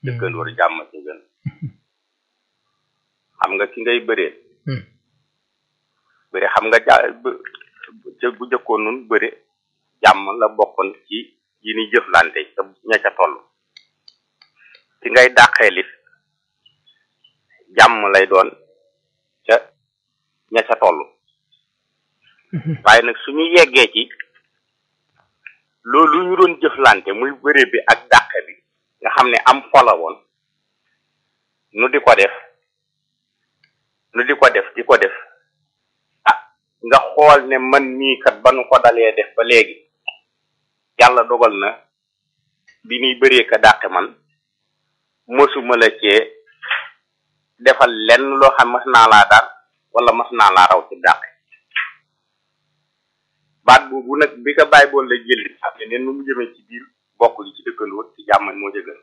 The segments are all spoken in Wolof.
dëkkandoor jàmm ci gën xam nga ki ngay bëree bëri xam nga ja bu jëkkoon nun bëri jàmm la bokkoon ci yi ni jëflante ca ña ca toll ki ngay dàqeelit jàmm lay doon ca ña ca toll waaye nag suñu yeggee ci loolu ñu doon jëflante muy bëre bi ak dàqe bi nga xam ne am fola woon nu di ko def nu di ko def di ko def ah nga xool ne man mii kat ba nu ko dalee def ba léegi yàlla dogal na bi ñuy bëree ka dàqe man mësuma la cee defal lenn loo xam mas naa laa daan wala mas naa laa raw ci dàqe baat boobu nag bi ko bàyyi bool la jëli xam ne neen nu mu jëmee ci biir bokk gi ci dëkkandoo ci jàmm moo jëgën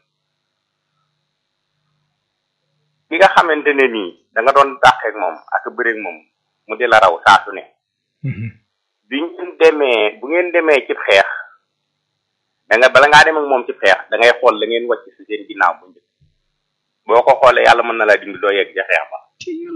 bi nga xamante ne nii da nga doon dàqeek moom ak bëreek moom mu di la raw saa su ne bi ngeen demee bu ngeen demee ci xeex da nga bala ngaa dem ak moom ci xeex da ngay xool la ngeen wàcc si seen ginnaaw bu njëkk boo ko xoolee yàlla mën na laa dimbi doo yegg ca xeex ba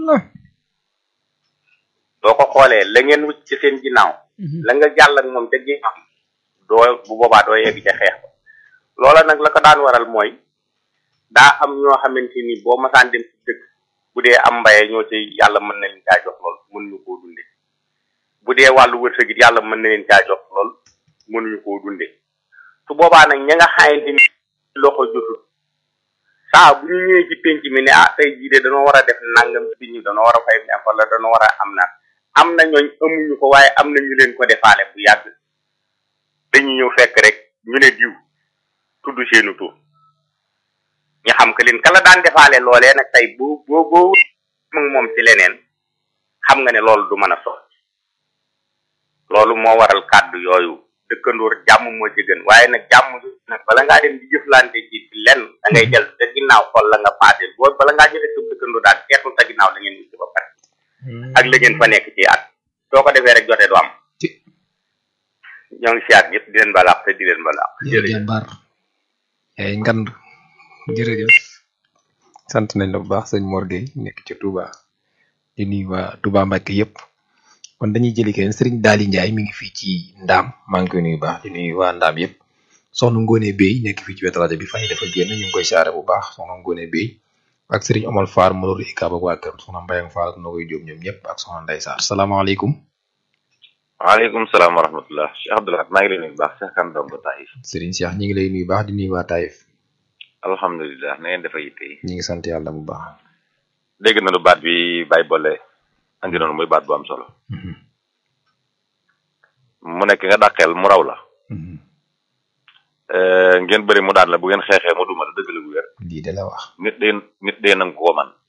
boo ko xoolee la ngeen wàcc ci seen ginnaaw la nga jàll ak moom ca ginnaaw doo bu boobaa doo yegg ca xeex ba loola nag la ko daan waral mooy daa am ñoo xamante ni boo masaan dem ci dëkk bu dee am mbaye ñoo ci yàlla mën na leen caa jox lool mënuñu koo dunde bu dee wàllu wërsëg it yàlla mën na leen caa jox lool mënuñu koo dunde su boobaa nag ña nga xamante ni loxo jotul saa bu ñu ñëwee ci penc mi ne ah tey jii de danoo war a def nangam ci ñu danoo war a fay neex wala danoo war a am na am na ñooñ amuñu ko waaye am na ñu leen ko defaale bu yàgg dañuy ñëw fekk rek ñu ne diw tudd seenu tur ñu xam que leen kala daan defaale loolee nag tey boo boo boo moom ci leneen xam nga ne loolu du mën a sox loolu moo waral kàddu yooyu dëkkandoor jàmm moo ci gën waaye nag jàmm nag bala ngaa dem di jëflante ci lenn da ngay jël te ginnaaw xool la nga paaseel boo bala ngaa jëlee sa dëkkandoo daal seetul sa ginnaaw la ngeen wut ba pare ak la ngeen fa nekk ci at soo ko defee rek jote du am ñoo ngi siyaat ñëpp di leen balaax te di leen balaax jàmbaar ay ngand jërëjëf sant nañ la bu baax sëñ Mor Gueye nekk ci Touba di nuyu waa Touba Mbacke yëpp kon dañuy jëli keneen Serigne Daali Ndiaye mi ngi fii ci Ndaam maa ngi koy nuyu baax di nuyu waa Ndaam yëpp soxna Ngone Bey nekk fii ci wetu rajo bi fan yi dafa génn ñu ngi koy saare bu baax soxna Ngone Bey ak Serigne Omar Faar Malour Ika ak waa kër soxna Mbayang Faar ak Nogoy Jóob ñoom ñëpp ak soxna Ndey Saar salaamaaleykum waaleykum salaam wa rahmatullah Cheikh Abdoulaye maa ngi lay nuyu bu baax Cheikh Kan Domba Taïf Serigne Cheikh ñi ngi lay nuyu baax di nuyu waa Taïf alhamdulilah na ngeen dafa yitte yi ñi ngi sant yàlla bu baax dégg nañu baat bi Baye Bolle andi noonu muy baat bu am solo mu nekk nga dàqeel mu raw la ngeen bëri mu daan la bu ngeen xeexee mu duma la dëgg la bu wér lii de la wax nit dee nit dee nangu ko man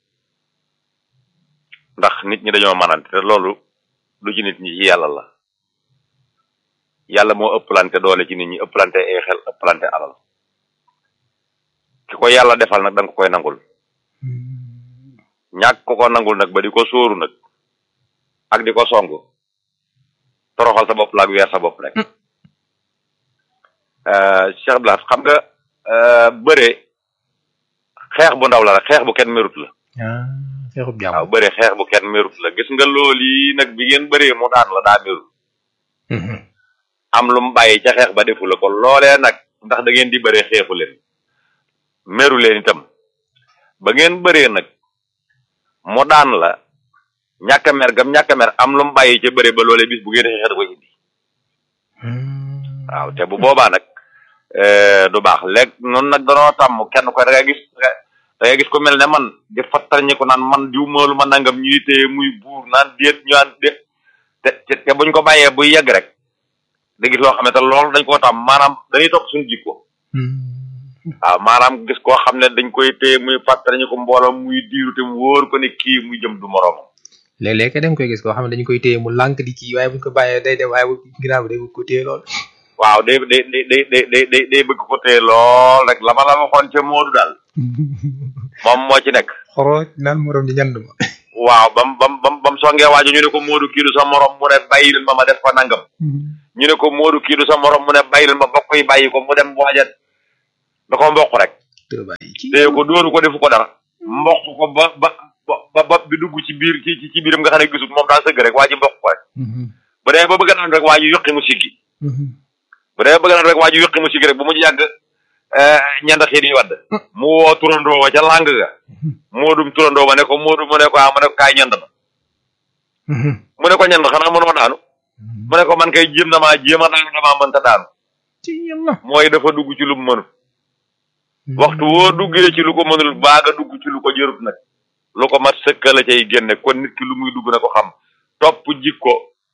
ndax nit ñi dañoo manante te loolu du ci nit ñi ci yàlla la yàlla moo ëpplante doole ci nit ñi ëpplante ay xel ëpplante alal ki ko yàlla defal nag danga ko koy nangul ñàkk ko ko nangul nag ba di ko sóoru nag ak di ko song toroxal sa bopp la ak weer sa bopp rek Cheikh Blas xam nga bëre xeex bu ndaw la rek xeex bu kenn merut la xeexub jàmm waaw bëre xeex bu kenn merut la gis nga loolu yi nag bi ngeen bëree mu daan la daa merut am lu mu bàyyi ca xeex ba defu la ko loolee nag ndax da ngeen di bëree xeexu leen meru leen itam ba ngeen bëree nag mu daan la ñàkk a mer gam ñàkk a mer am lu mu bàyyi ca bëre ba loolee bis bu ngeen xeexee da koy indi waaw te bu boobaa nag du baax léegi noonu nag danoo tàmm kenn ko da nga gis da nga gis ko mel ne man di fattarñi ko naan man diw moolu ma nangam ñuy téye muy buur naan déet ñu naan déet te te buñ ko bàyyee buy yegg rek da gis loo xamante loolu dañ koo tàmm maanaam dañuy topp suñu jikko waaw maanaam gis koo xam ne dañ koy téye muy fàttali ñu ko mbooloo muy diiru te mu wóor ko ne kii muy jëm du moroomam. léeg-léeg da nga koy gis koo xam ne dañu koy téye mu lànk di kii waaye buñ ko bàyyee day dem waaye bu ginnaaw bi day bëgg ko téye lool. waaw day day day day day day bëgg ko téye lool rek la ma la waxoon ca Moodu daal. moom moo ci nekk. xoro naan morom di ñand ma. waaw bam bam bam bam songee waaju ñu ne ko Moodu kii du sa morom mu ne bàyyi leen ma ma def ko nangam. ñu ne ko Moodu kii du sa morom mu ne bàyyi leen ma bokk yi bàyyi ko mu dem waajat da ko mboq rek tëbaay ci téye ko dóoru ko defu ko dara mboq ko ba ba ba ba bi dugg ci biir ci ci biiram nga xam ne gisul moom daa sëgg rek waa ji mboq ko rek bu dee ba bëgg naan rek waa ji yokki mu siggi bu dee ba bëgg naan rek waa ji yokki mu siggi rek bu mu yàgg ñanda xiin yi wadd mu woo turandoo wa ca làng ga moodum turandoo ba ne ko moodu mu ne ko ah mu ne ko kaay ñand ma mu ne ko ñand xanaa mënoo daanu mu ne ko man kay jéem na maa jéem a daanu damaa mënta daanu ci yàlla mooy dafa dugg ci lu mu mënul waxtu woo duggee ci lu ko mënul baaga dugg ci lu ko jërut nag lu ko mat sëkkala cay génne kon nit ki lu muy dugg na ko xam topp jikko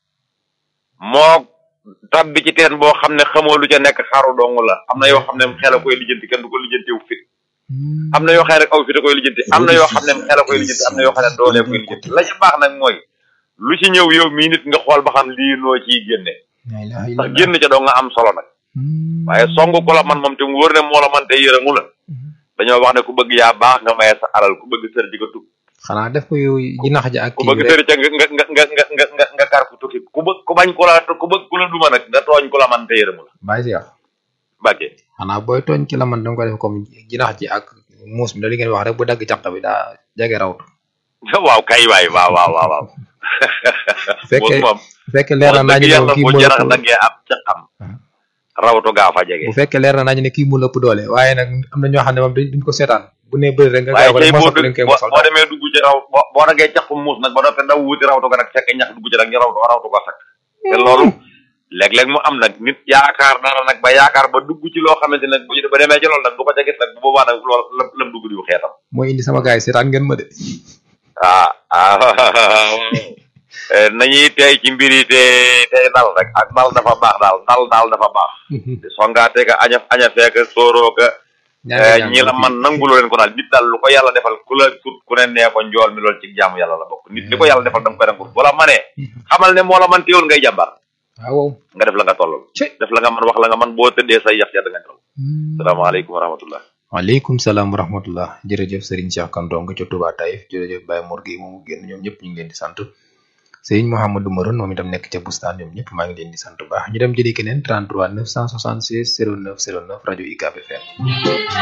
moo tabbi ci teen boo xam ne xamoo lu ca nekk xaru dong la am na yoo xam ne xel a koy lijjanti kenn du ko lijjanti wu fit am na yoo xam ne rek aw fit a koy lijjanti am na yoo xam ne xel a koy lijjanti am na yoo xam ne doolee koy lijjanti la ca baax nag mooy lu ci ñëw yow mii nit nga xool ba xam lii noo ciy génne ndax génn ca doo nga am solo nag waaye song ko la man moom te mu wóor ne moo la man te yërëmu la dañoo wax ne ku bëgg yaa baax nga maye sa alal ku bëgg sër di ko tukki xanaa def ko yow jinax ja ak ku bëgg sër ca nga nga nga nga nga nga nga kar ku tukki ku bëgg ku bañ ku la ku bëgg ku la duma nag nga tooñ ku la man te yërëmu la bàyyi si wax bàggee xanaa booy tooñ ki la man danga ko def comme jinax ji ak muus mi da li ngeen wax rek bu dagg caq bi daa jege rawtu waaw kay waay waaw waaw waaw waaw fekkee moom bu fekkee leer na wax nañu dëgg ne yàlla kii bu mu jarax lëpp daggee ab ca xam rawatu gaa fa jege bu fekkee leer na nañu ne kii mu lëpp doole waaye nag am na ñoo xam ne moom duñ duñ ko seetaan bu nee bëri rek nga waaye gaaw ko tey rek boo mosal leen dugg koy boo mosal boo demee dugg ci raw boo boo daggee caqu muus nag ba doppee daw wuti rawtu ko nag fekk ñax dugg ci nag ñu rawtu rawtu ko sakk te loolu léeg-léeg mu am nag nit yaakaar dara nag ba yaakaar ba dugg ci loo xamante nag bu ba demee ci loolu nag du ko ca gis nag bu boobaa nag loolu lam lam dugg diw xeetam mooy indi sama gars yi seetaan ngeen ma de ah ah eh, nañuy tey ci mbir yi te tey dal rek ak dal dafa baax daal dal daal dafa baax songaate ka aña aña feeka sóoroo ka eh, ñi la man nanguloo leen ko daal nit daal lu ko yàlla defal ku la sut ku ne nee ko njool mi loolu ci jaamu yàlla la bokk nit li ko yàlla defal danga koy nangul bu la manee xamal ne moo la man teewul ngay jàmbar waaw nga def la nga tollal Ci. def la nga man wax la nga man boo tëddee say yax ya da nga nelaw salaamaaleykum wa rahmatullah waaleykum salaam wa rahmatullah jërëjëf Serigne Cheikh Kanton nga ca Touba Taïf jërëjëf Baye Mor Gueye moomu génn ñoom ñëpp ñu ngi leen di sant Serigne Mouhamadou Maroon moom itam nekk ca Bustaan ñoom ñëpp maa ngi leen di sant bu baax ñu dem jëli keneen 33 976 09 09 rajo UCAB FM